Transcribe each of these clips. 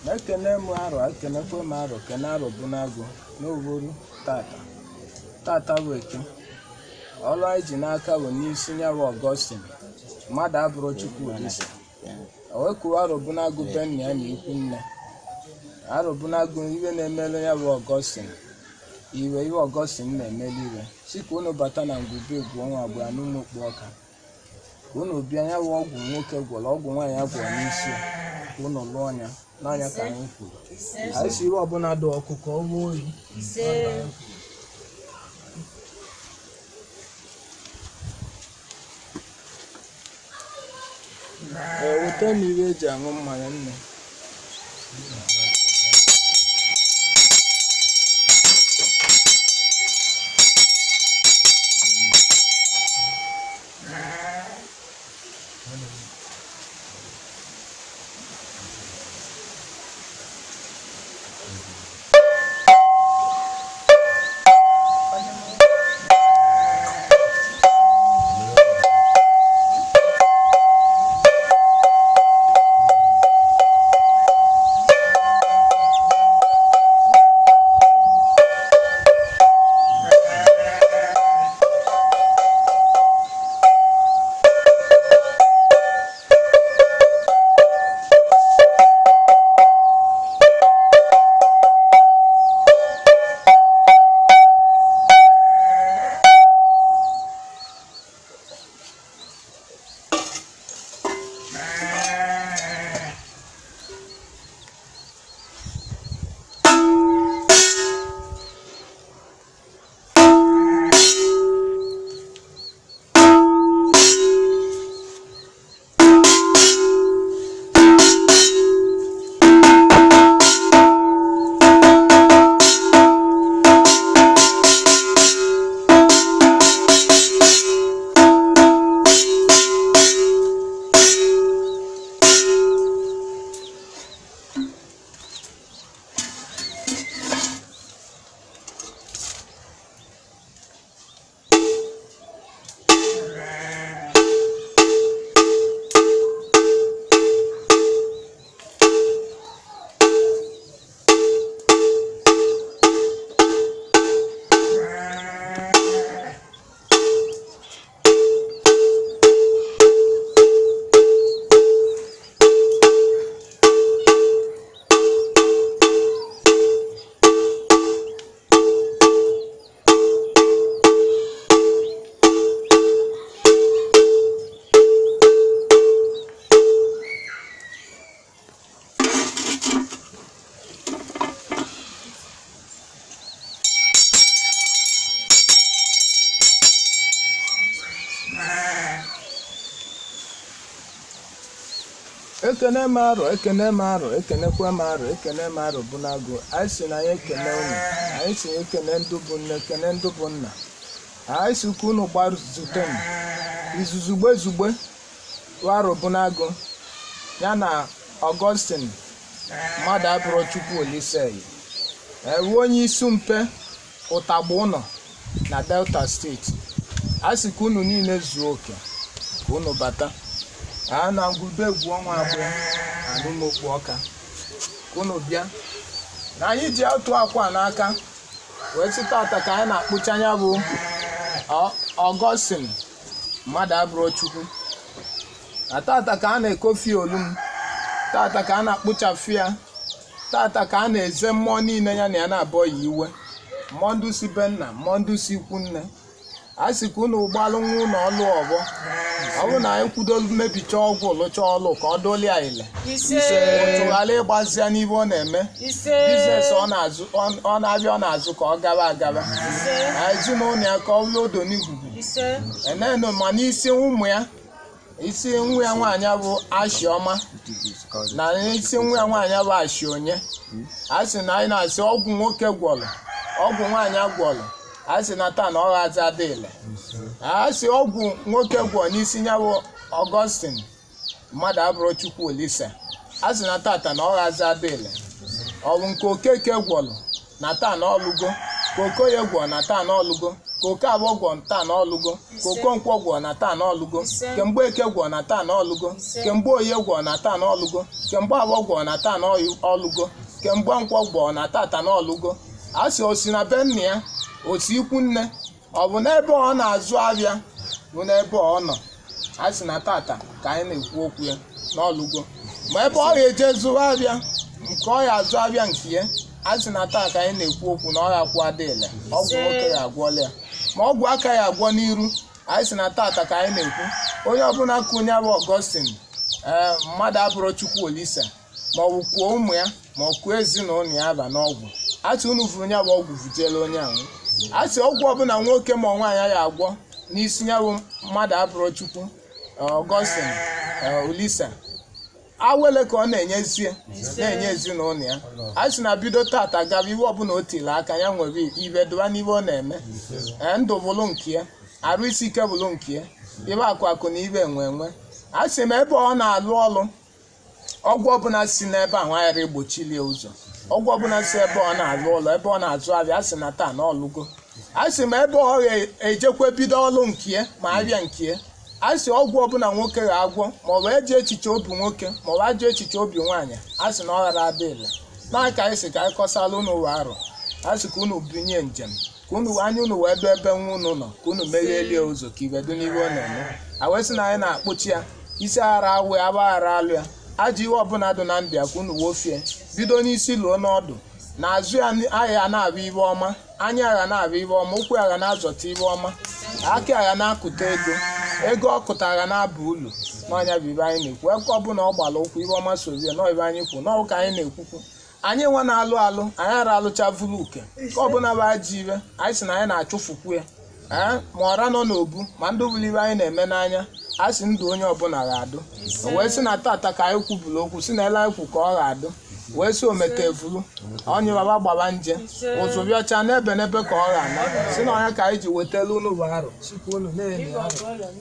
na-ekene m arọ ekenekwe m arọ kene arọ bụ n'agụ n'oboru tata tata bụ eke ọrụ anyị ji n'aka bụ n'isi nyawa ọgọstin mmadụ abụrụ chukwu olise o wekuwa arọ bụ n'agụ be nna ya na ikwu nne arọ bụ n'agụ iwe na-emelu ya bụ ọgọstin iwe iwe ọgọstin na-emelu iwe si ka unu bata na ngwube egwu ọnwa abụọ n'ụmụ okpu ọka ka unu bịa ya bụ ọgwụ nwoke gwọrọ ọgwụ nwaanyị ya gwọrọ n'isi ya ka unu lụọ ya n'anya ka anyị kwuru anyị si iwe ọbụla dị ọkụ ka ọ gbuo oyi ee weta m iwe eji aṅụ mmanya nne ekene m arọ ekene m arọ ekenekwe m arọ ekene m arọ bụ n'agụ anyị si na anyị ekene unu anyị si na ekene ndụ bụ nne ekene ndụ bụ nna anyị si ka unu gbazute m izuzugbe zugbe arọ bụ n'agụ ya na ọgọstin mmadụ abụrụ chukwu oliseyi ewu onye isi mpe ụtagba ụnọ na delta steeti a sị ka unu niile zuo oke ka unu bata a na ngwube egwu ọnwa abụọ alụmokpu ọka ka unu bịa na anyị ji otu akwa n'aka wee sị tata ka anyị na-akpụcha anya bụ ọgọstin mmadụ abụrụ chukwu na tata ka a na-ekofi olu m tata ka a na-akpụchafu ya tata ka a na-eze mmụọ niile ya na ya na-abụọ ya iwe mmụọ ndụ si be nna mmụọ ndụ si ikwu nne a sị ka unu gbalụ nwa ụlọ ọlụ ọgbọ ọ bụrụ na anyị kwudolu mebicha ọgwụ lụcha ọlụ ka ọ doli ya ile tụgharị ịgbazi ya n'ihe ọ na-eme biznes ọ na-azụ ọ na-abịa ọ na-azụ ka ọ gaba agaba ezinụlọ ya ka ọ bụrụ odo n'igugu enenu ma n'isi ụmụ ya isi nwa ya nwaanyị bụ ashiọma na isi nwa ya nwaanyị bụ ashi onye a sị na anyị na-asị ọgwụ nwoke gwọrọ ọgwụ nwaanyị gwọrọ a sị na taa na ọ ghazi adịle a sị ọgwụ nwoke gwọ n'isi ya bụ ọgọstin mmadụ abụrụ chukwu olise a sị na tata na ọ ghazi adịle ọ bụ nke okeke gwọrọ na taa na ọlụgo ka okoye gwọ na taa na ọlụgo ka ka oke abụọ gwọ taa n'ọlụgo ka okonkwo gwọ na taa n'ọlụgo ke mgbe eke gwọ na taa n'ọlụgo ke mgbe oye gwọ na taa n'ọlụgo ke mgbe abụọ gwọ na taa n'ọlụgo ke mgbe nkwọ gwọ na tata n'ọlụgo a sị osi na be nna ya osi ikwu nne ọ bụ n'ebe ọ na-azụ ahịa bụ n'ebe ọ nọ a sị na tata ka anyị na-ekwu okwu ya n'ọlụgo ma ebe ọ ga-eje zụrụ ahịa nke ọ ya azụ ahịa nke ya a sị na taa ka anyị na-ekwu okwu na ọ ya kwụ adịele ọgwụ nwoke ya agwọla ya ma ọgwụ aka ya agwọ n'iru anyị sị na tata ka anyị na-ekwu onye ọbụla kụnye bụ ọgọstin ee mmadụ abụrụ chukwu olise ma ọ bụ kwuo ụmụ ya ma ọ kwuo ezinụlọ ya aba n'ọgwụ a sị unu vụrụ ya bụ ọgwụ vujela onye ahụ a sị ọgwụ ọbụla nwoke ma nwaanyị ya agwọ n'isi ya bụ mmadụ abụrụ chukwu ọgọstin olise awele ka ọ na-enyezie na-enye ezinụlọ ya a sị na bido tata gaba iwe ọbụla o tiri aka ya nwere ibe dụba n'ibe ọ na-eme ee ndụ bụlụ nke ya arụ isi ike bụlụ nke ya ibe akụ akụ na ibe enwe enwe a sị m ebe ọ na-alụ ọrụ ọgwụ ọbụla si n'ebe ahụ aghara egbochili ụzọ ọgwụ ọbụla si ebe ọ na-alụ ụlọ ebe ọ na-azụ abịa a sị na taa na ọlụgo a sị m ebe ọ ga-ejekwa bido ọrụ nke ya ma abịa nke ya a sị ọgwụ ọbụla nwoke ga-agwọ maọbụ eji echiche obi nwoke maọbụ ajụ echiche obi nwaanyị a sị na ọ ghara adịla na ka anyị sị ka anyị kọsala unu ụwa arọ a sị ka unu binye njem ka unu anya unu wee dụ ebe nwa unu nọ ka unu meghelie ụzọ ka ibedo n'ihe ọ na-eme a wee sị na anyị na-akpụchi ya isi aghara awe agbaghara alụ ya ajọ ihe ọbụla dị na ndụ ya ka unu wofie bido n'isi luo n'ọdụ na azụ ya agha na-abụ ibe ọma anya agha na-abụ ibe ọma ụkwụ agha na-azọta ibe ọma aka agha na-akụta ego ego ọ kụtara na-aba ulu n'ọnya bụ ibe anyị na-ekwu eke ọbụla ọ gbara ụkwụ ibe ọma sorie nọ ibe anyị kwu n'ọwụ ka anyị na-ekwukwu anyị nwa na-alụ alụ anyị ara alụcha vulu uke ka ọbụla bụ ajọ ibe anyị sị na anyị na-achụfukwu ya ee ma ọra nọ n'obu ma ndị bụrụ ibe anyị na-eme n'anya a sị ndụ onye ọbụla ga-adụ o wee sị na tata ka anyị kwuburu okwu si na ele anyị kwu ka ọ ga-adụ wee sị omete evuru onye baba gbaba nje ụzụ bịa ọcha n'ebe n'ebe ka ọ ga-ana si na ọnya ka anyị ji wetara unu bụ arụ sikwa unu na-enye arụ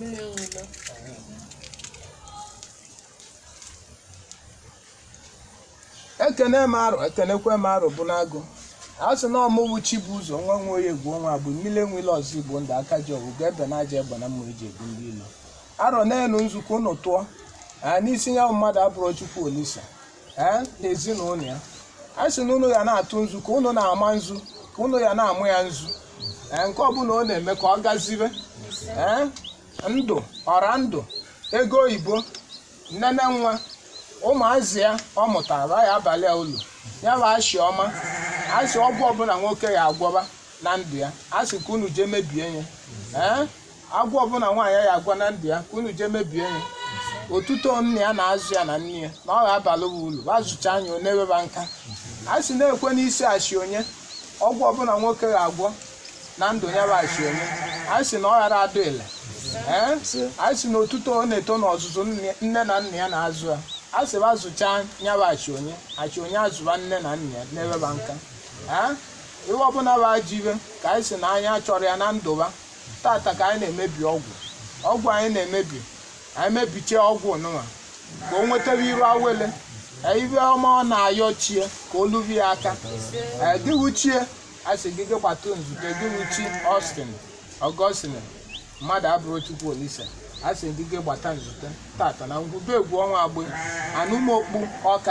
ekene m arụ ekenekwe m arụ bụ n'agụ a sị na ọmụwụ chi bụ ụzọ nwa nwe onye egwu nwa bụ mmiri enwele ọzọ igbo ndụ aka ji ọgwụ ga ebe na aja egbe na mma eji egbu ndị ilo arọ n'elu nzukọ unu tụọ n'isi ya mmadụ abụrụ chukwu olisa ee na ezinụlọ ya a sị na unu ya na-atụ nzu ka unu na-ama nzu ka unu ya na-amụ ya nzu ee nke ọbụla ọ na-eme ka ọ gazibe ee ndụ ọra ndụ ego oyibo nnene nwa ụmụazị ya ọ mụtara ya abalị ụlọ ya bụ ashị ọma asị ọgwụ ọbụla nwoke ya agwọba na ndụ ya asị ka unu jee mebie ya ee agwọ ọbụla nwaanyị ya agwa na ndụ ya ka unu jee mebie ya otuto nne ya na-azụ ya na nne ya na ọ ga-abalị uru azụcha anya ọ na-eweba nka a sị na-ekwe n'isi achị onye ọgwụ ọbụla nwoke ga-agwọ na ndụ ya bụ achị onye a sị na ọ ghara adụ ile ee a sị na otuto ọ na-eto n'ọzụzụ nne na nna ya na-azụ ya a sị ba azụcha ya bụ achị onye achị onye azụba nne na nna ya na-eweba nka ee ihe ọbụla bụ ajọ ibe ka anyị sị na anyị achọrọ ya na ndụba tata ka anyị na-emebi ọgwụ ọgwụ anyị na-emebi anyị mebichie ọgwụ nụwa ka o nwetara iru awele ibe ọma ọ na-ayọ chie ka o lubi ya aka gị wuchie a sị gị gị gbata nzute gị wuchi Austin Augustine mmadụ abụrụ chukwu olise a sị gị gị gbata nzute tata na ngwube egwu ọnwa agbe anụmokpu ọka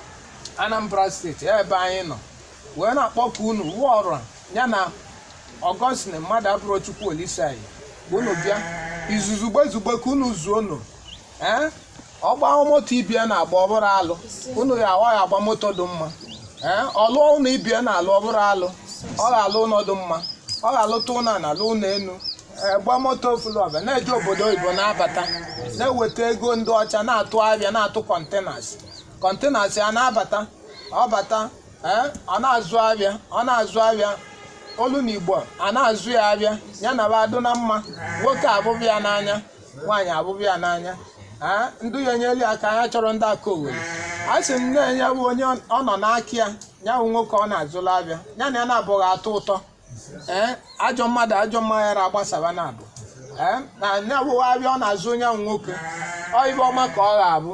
Anambra steeti ebe anyị nọ wee na-akpọku unu wụọ ọrụ ya na Augustine mmadụ abụrụ chukwu olise anyị unu bịa izuzu gbezugbe ka unu zuo unu ee ọgba moto ibie na-agba ọbụrụ alụ unu ya awa ya agba moto dị mma ee ọlụọ ụlọ ibie na-alụ ọbụrụ alụ ọ ga-alụ ụlọ dị mma ọ ga-alụta ụlọ na alụ ụlọ enu gba moto fulọva na-eje obodo oyibo na-abata na-eweta ego ndị ọcha na-atụ abịa na-atụ kọntenas kọntenas ya na-abata ọ bata ee ọ na-azụ abịa ọ na-azụ abịa olu na igbo a na-azụ ya abịa ya na ba adụ na mma nwoke abụbụ ya n'anya nwaanyị abụbụ ya n'anya ndị ya enyela ya aka anya chọrọ ndị aka owere a sị m nne ya bụ onye ọ nọ n'aka ya ya bụ nwoke ọ na-azụla abịa ya na ya na-abụghị atọ ụtọ ee ajọ mmadụ ajọ mmanya ya agbasaba na abụ ee na ya bụ abịa ọ na-azụ onye ahụ nwoke ọ ibe ọma ka ọ ga-abụ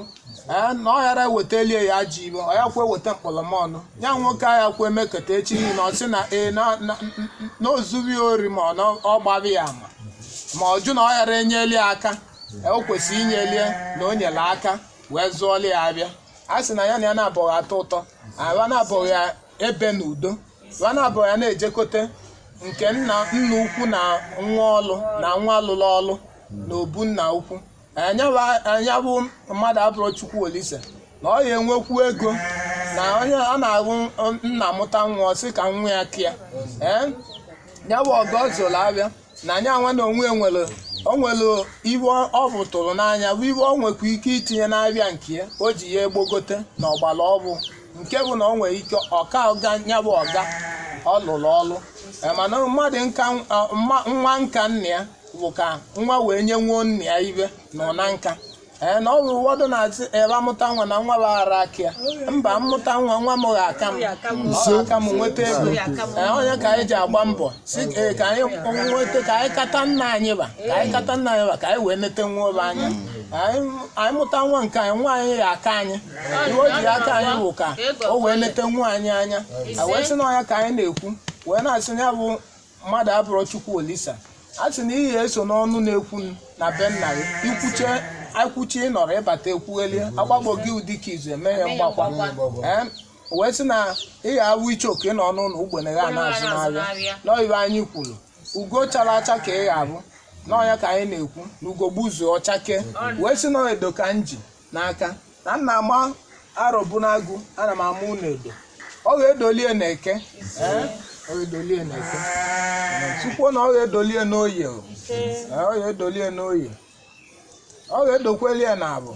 ee na ọ ghara ewetalie ya ajọ ibe ọ ya kwe weta mkpọlọmọnụ ya nwoke ahịa kwe mekata echi niile ọ sị na ee na na- na o zughị ori ma ọ na ọ gbaghị ya ama ma ọ jụ na ọ ghara enyeli ya aka o kwesịrị inyelie na o nyere aka wee zụọli ya abịa a sị na ya na ya na-abụghị atọ ụtọ aba na-abụghị ya ebe n'udo ba na-abụghị ya na-ejekote nke nna nna ukwu na nwa ọlụ na nwa alụlụ ọlụ na obu nna ukwu anya bụ mmadụ abụrụ chukwu olise na ọ ya enwekwu ego na onye a na-ahụ nna mụta nwa ọ sị ka nwa ya kịa ee ya bụ ọgọ zụrụ abịa na anya nwa na onwe nwere o nwere iwe ọ bụtụrụ n'anya bụ iwe ọ nwekwa ike itinye n'abịa nke ya o ji ya egbogote na ọgbara ọbụ nke bụ na o nwere ike ọka ọga ya bụ ọga ọ lụrụ ọlụ Eh, mana mmadụ nka ah, mma- nwa nka nna ya bụ ka nwa wee nye nwuo nna ya ibe nọ na nka ee na ọ bụ ụfọdụ na-asị ebe amụta nwa na nwa bụ ara aka ya mba mmụta nwa nwa m ga-aka m ọ ga-aka m nweta ego ee onye ka anyị ji agba mbọ si ee ka anyị nweta ka anyị kata nna anyị ba ka anyị kata nna anyị ba ka anyị wee nete nwa obe anya anyị anyị mụta nwa nke anyị nwa anyị ga-aka anyị ihe o ji aka anyị bụ ka o wee nete nwa anyị anya a wee sị na ọnya ka anyị na-ekwu wee na-asị na ya bụ mmadụ abụrụ chukwu olisa a sị na ihe eso n'ọnụ na-ekwu na be nna gị ikwuche akwuchi ịnọrọ ịbata ekwughelie agbagbo gị ụdị ka izu eme ya mgbakwa Ee, wee sị na ị ga-awụ iche oke nọ n'ụlọ ugbene ya na-azụ n'ahịa n'oyibe anyị kwuru ugo chara acha ka ị ga-abụ n'ọnya ka anyị na-ekwu na ugo gbuzuo ọchake wee sị na edo ka m ji n'aka na nna ma arọbụ n'agụ ana m ama ụlọ edo ọ ga-edolie na eke ee ọ ga-edolie na eke tupu na ọ ga-edolie n'oye o. Ee, ọ ga-edolie n'oye ọ ga-edokwelie na abụ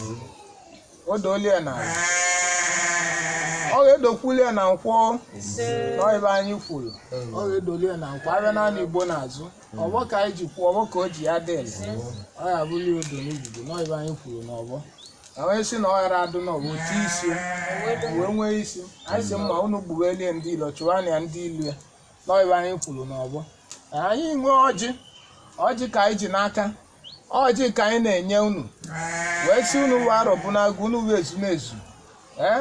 o dolie na abụ ọ ga-edokwulie na nkwọ n'ebe anyị kwuru ọ ga-edolie na nkwọ abịa naanị igbo n'azụ ọgbọ ka anyị ji kwuo ọgbọ ka o ji ya dịl ọ ga-abụli odo n'igugu n'ebe anyị kwuru n'ọgbọ wee sị na ọ ghara adụ n'ọgbọ ti isi wee nwee isi anyị sị mma unu gbuwelie ndị ilo chụwa na ndị ilu ya n'ebe anyị kwuru n'ọgbọ anyị nwee ọjị ọjị ka anyị ji n'aka ọjị ka anyị na-enye unu wee sị unu wee arọbụ n'agụ unu wee ezumezu ee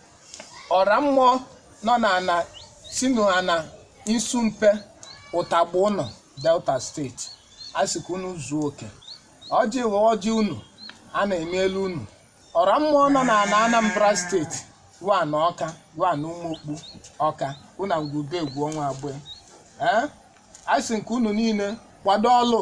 ọra mmụọ nọ na ana si n'ana nsumpe ụtagbu ụnọ delta steeti a sị ka unu zuo oke ọjị bụ ọjị unu a na-emelu unu ọra mmụọ nọ na ana anambra steeti wa na ọka wa na ụmụokpu ọka una ngwube egwu ọnwa abụọ ee a sị nke unu niile kwado ọlụ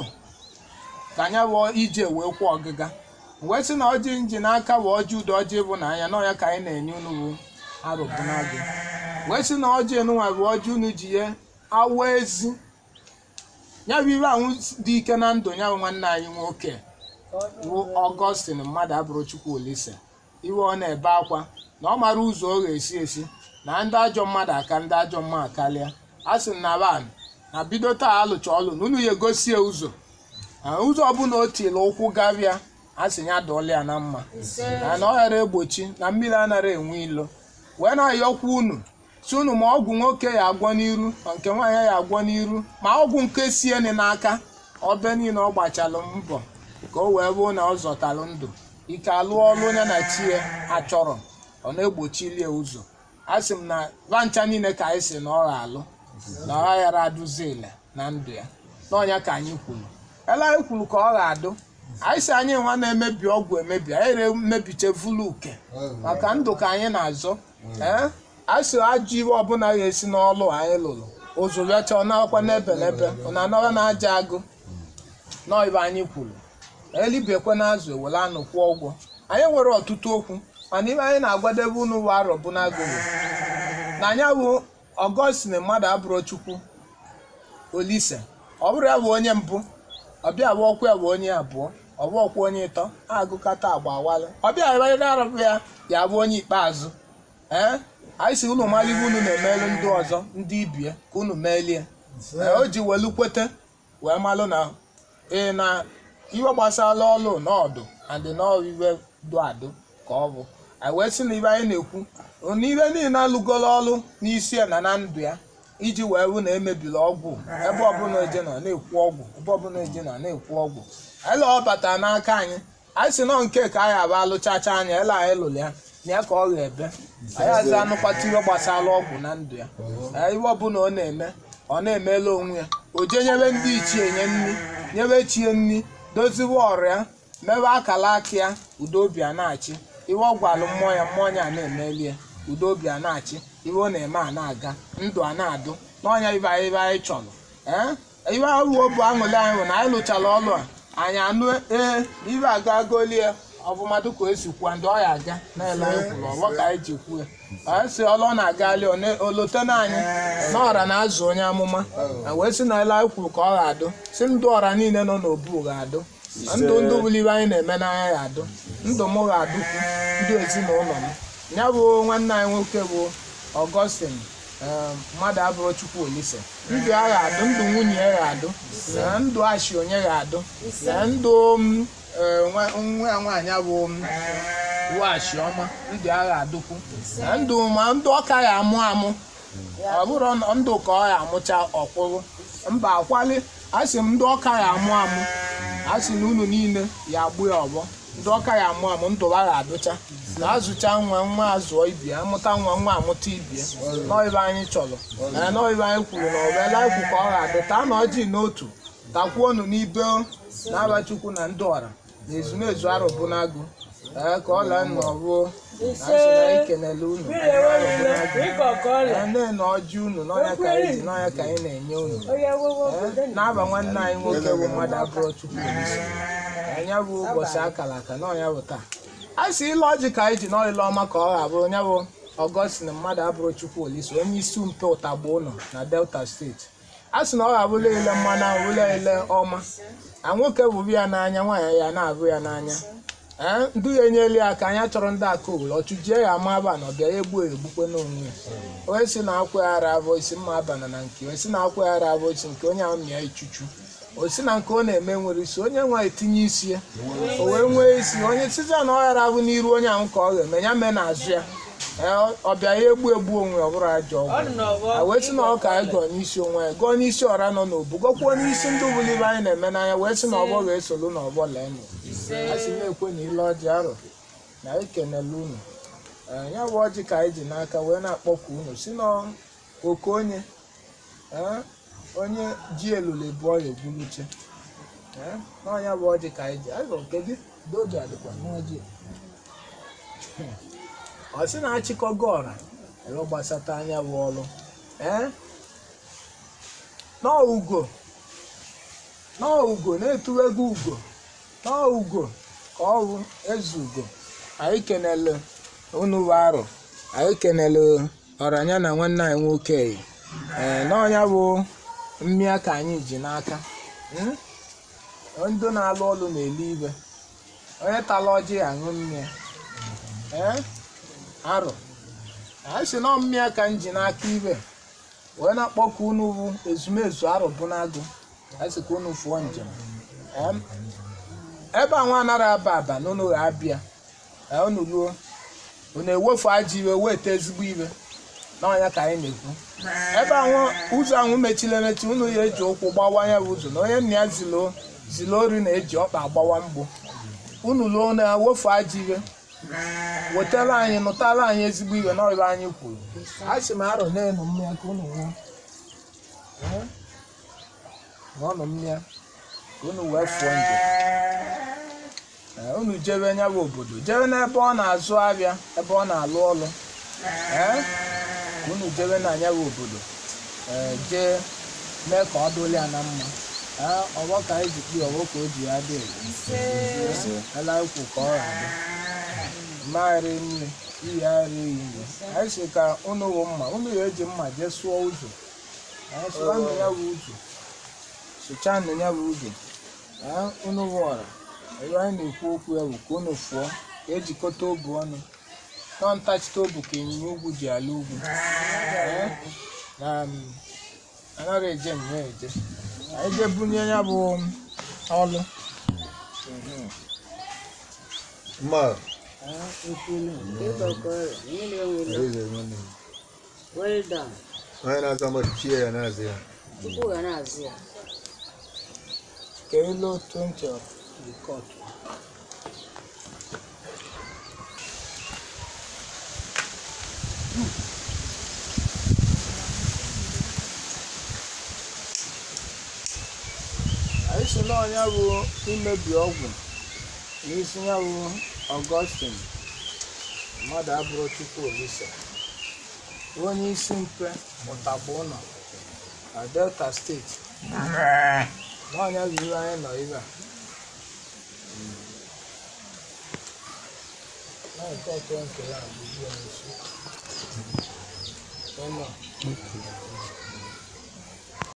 ka anya bụ ije wee kwụ ọgịga wee sị na ọjị nji n'aka bụ ọjị udo ọjị bụ na anya n'ọya ka anyị na-enye unu bụ arụbụnagụ wee sị na ọjị enunwa bụ ọjị unu ji ya awa ezi ya bụ ibe ahụ dị ike na ndụ ya bụ nwanne anyị nwoke bụ ọgọstin mmadụ abụrụ chukwu olise iwe ọ na-ebe akwa na ọ mara ụzọ ọ ga-esi esi na ndị ajọ mmadụ aka ndị ajọ mmadụ karịa a sị na ban na bido taa alụcha ọlụ na unu ya egosie ụzọ na ụzọ ọbụla o tiri ụkwụ gabịa a sị ya dọọla ya na mma na na ọ ghara egbochi na mmiri anaghị enwe ilo wee na-ayọkwa unu si unu ma ọgwụ nwoke ya agwọ n'iru ma nke nwaanyị ya agwọ n'iru ma ọgwụ nke sieni n'aka ọbe niile ọ gbachalụ mbọ ka o wee bụrụ na ọ zọtalụ ndụ ike alụọ ọlụ onye na chi ya achọrọ ọ na-egbochilie ụzọ a sị m na vancha niile ka anyị si na ọ ga-alụ na ọ ghara adụzi ile na ndụ ya n'ọnya ka anyị kwuru ele anyị kwuru ka ọ ga-adụ anyị si anyị nwa na-emebi ọgwụ emebi anyị na-emebiche vulu uke maka ndụ ka anyị na-azọ ee anyị si ajọ iwe ọbụla ga-esi n'ọlụ anyị lụrụ ụzụrịọcha ọ na-akwa n'ebe n'ebe ọ na-anọrọ na aja agụ n'ọibe anyị kwuru elibekwe na azụ ewere anụ kwụọ ụgwọ anyị nwere ọtụtụ okwu mana ibe anyị na-agwadebe unu bụ arọ bụ n'agụ bụ na anya bụ ọgọstin mmadụ abụrụ chukwu olise ọ bụrụ ya bụ onye mbụ ọbịa bụ ọkwa ya bụ onye abụọ ọbụ ọkwa onye ịtọ agụkọta agba awalị ọbịa ebe arụbụ ya ya bụ onye ikpeazụ ee anyị si unu malibe unu na-emelu ndị ọzọ ndị ibie ka unu melie Ee, o ji welu kwete wee malụ na ee na iwe gbasara ọlụ n'ọdụ and n'iwe dụ adụ ka ọ bụ anyị wee sị na ibe anyị na-ekwu n'ihe niile alụgolo ọlụ n'isi ya na na ndụ ya iji wee hụ na emebila ọgwụ ebe ọbụla eje nọ na-ekwu ọgwụ ebe ọbụla eje nọ na-ekwu ọgwụ ele ọ batara n'aka anyị anyị si nọ nke ka anyị aba alụchacha anya ele anyị lụrụ ya na ya ka ọ ga-ebe anyị aza anụkwata ihe gbasara ọgwụ na ndụ ya Ee, ihe ọbụla ọ na-eme ọ na-emela onwe ya o jee nyebe ndị ichie nye nri nyebe chie nri doziwe ọrịa mebe akala aka ya udobi a na-achị ihe ọ gwalụ mmụọ ya mmụọ ya na-emeli ya udobi a na-achị ihe ọ na-eme a na-aga ndụ a na-adụ n'ọnya ibe anyị ibe anyị chọrọ ee ihe awuo bụ aṅụli anyị bụ na anyị lụchara ọlụ a anyị anụ ee ibe aga golie ọfụma dịka o esi kwuo ndị ọ ya aga na-ele anyị kwuru ọgbọ ka anyị ji kwuo ya anyị si ọlụ ọ na-agali olote na anyị na ọra na-azụ onye amụma na wee sị na ele anyị kwuru ka ọ ga-adụ si ndụ ọra niile nọ n'obu ga-adụ ndụ ndụ bụrụ ibe anyị na-eme n'anya ya adụ ndụ m ga-adụkwu ndụ ezinụlọ m ya bụ nwanne anyị nwoke bụ ọgọstin ee, mmadụ abụrụ chukwu olise ndụ ya ga-adụ ndụ nwunye ya ga-adụ na ndụ ashi onye ga-adụ na ndụ m, ee, nwa nwa ya nwaanyị bụ m, washi ọma ndụ ya ga-adụkwu na ndụ ma ndụ ọka ya amụ amụ ọ bụrụ na ndụ ka ọ ya amụcha ọkwụrụ mba akwali a sị m ndị ọka ya amụ amụ a sị na unu niile ya agbu ya ọgbọ ndị ọka ya amụ amụ ndụ ha ga-adụcha na azụcha nwa nwa azụọ ibie amụta nwa nwa amụta ibie nọibe anyị chọrọ na nọibe anyị kwuru na ọbụla ikwu ka ọ ga-adụ taa na ọjị n'otu takwuonu n'ibe na-aba chukwu na ndị ọra na ezumezu arụbụ n'agụ ee ka ọ lee nnọọ ruo na asị na anyị kenele unu nne na ọjị unu n'ọnya ka anyị ji n'ọnya ka anyị na-enye unu Ee, na-aba nwanne anyị nwoke bụ mmadụ abụọ chukwu olise anya bụ ụbọchị akara aka n'ọnya bụ taa a sị ile ọjị ka anyị ji n'ọlịla ọma ka ọ ga-abụ onye bụ ọgọstin mmadụ abụrụ chukwu olise onye isi mpe ụtagbo ụlọ na delta steeti a sị na ọ ga-abụla ile mmanụ ahụ bụla ile ọma na nwoke bụbu ya n'anya nwaanyị ya na-abụ ya n'anya ee ndụ ya enyela ya aka anya chọrọ ndị aka owere ọchụjie ya ama aba na ọ bịa ya egbu egbukwe n'onwe ya onye si na akwa ya ara abụ isi mma abana na nke onye si na akwa ya ara abụ isi nke onye ahụ mịa ichuchu o si na nke ọ na-eme nwere isi onye nwa etinye isi ya o wee nwee isi onye site na ọ ghara abụ n'iru onye ahụ ka ọ ga-eme ya mee n'azụ ya ee ọ bịa ya egbu egbu onwe ya ọ bụrụ ajọ ọgwụ a wee sị na ọ ka anyị gọọ n'isi onwe ya gọọ n'isi ọra nọ n'obu gọkwuo n'isi ndị ụbụlibe anyị na-eme n'anya wee sị na ọgbọ ga-esolu na ọgbọ lee nụ a sị na-ekwe na ile ọjị arọ na ekenela unu Ee, ya bụ ọjị ka anyị ji n'aka wee na-akpọku unu si na oke onye ee, onye ji elule bụọ ya egwuluche Ee, n'ọnya bụ ọjị ka anyị ji anyị gọọ kedu doge adịkwa n'ọjị ọ sị na-achịkọgo ọra ebe gbasata anya bụ ọrụ ee nọọ ugo nọọ ugo na-etuwego ugo nọọ ugo ka ọ bụ eze ugo anyị kenele unu bụ arụ anyị kenele ọranya na nwanne anyị nwoke ee n'ọnya bụ mmịa ka anyị ji n'aka Mm? ndị na-alụ ọrụ na-ele ibe onye tala ọjị aṅụ mmịa ee arụ anyị si nọ mmịa ka m ji n'aka ibe wee na-akpọku unu bụ ezumezu arụ bụ n'agụ anyị sị ka unu fụọ njem Em, ebe a nwa anara aba aba na unu ga-abịa ee, unu ruo unu ewefu ajọ iwe weta ezigbo ibe n'ọnya ka anyị na-ekwu ebe ahụ ụzọ ahụ mechiri emechi unu ya eji ụkwụ gbawa ya bụ ụzọ na onye nna ya zilo zilo ori na-eji ọkpa agbawa mgbụ unu ruo na wefu ajọ iwe wetara anyị nụtara anyị ezigbo iwe n'ọrụ anyị kwuru a sị m arọ na-enu mmịa ka unu nwụọ Ee? ṅụọnụ mmịa ka unu wee fụọ njem Ee, unu jebe nya bụ obodo jebe n'ebe ọ na-azụ ahịa ebe ọ na-alụ ọrụ Ee? ka unu jebe na anya bụ obodo ee jee mee ka ọ dụrụ ya na mma Ee, ọgbọ ka anyị ji kpi ọgbọ ka o ji ya dị elu ela ikwu ka ọ ga-adị mmagharị nri iyi ara eyi nri anyị si ka unu wụ mma unu ya eji mma jee sụọ ụzọ Ee, sụọnụ ya bụ ụzọ sụchanụ ya bụ ụzọ Ee, unu wụ ọra ebe anyị na-ekwu okwu ya bụ ka unu fụọ ka ejikọta obu ọnụ nọ ntachite obu ka ịnyịnya ugwu ji ala ugwu Ee, na um, anaghị eje nnọọ eje anyị jee bunye ya bụ ọlụ Mma, Ee, ekwelu eze nwanne m. Well done. Onye na-aza mmadụ chie ya na-aza ya. Chukwu ga na-azụ ya. ka elu 20 of the court si na ọnya bụ imebi ọgwụ n'isi ya bụ ọgọstin mmadụ abụrụ chukwu olisa onye isi mpe ụtagba ụlọ na delta steeti n'ọnya bụ ihe anyị nọ ibe a na nke ọtọ nke ya bụ ihe n'isi ụlọ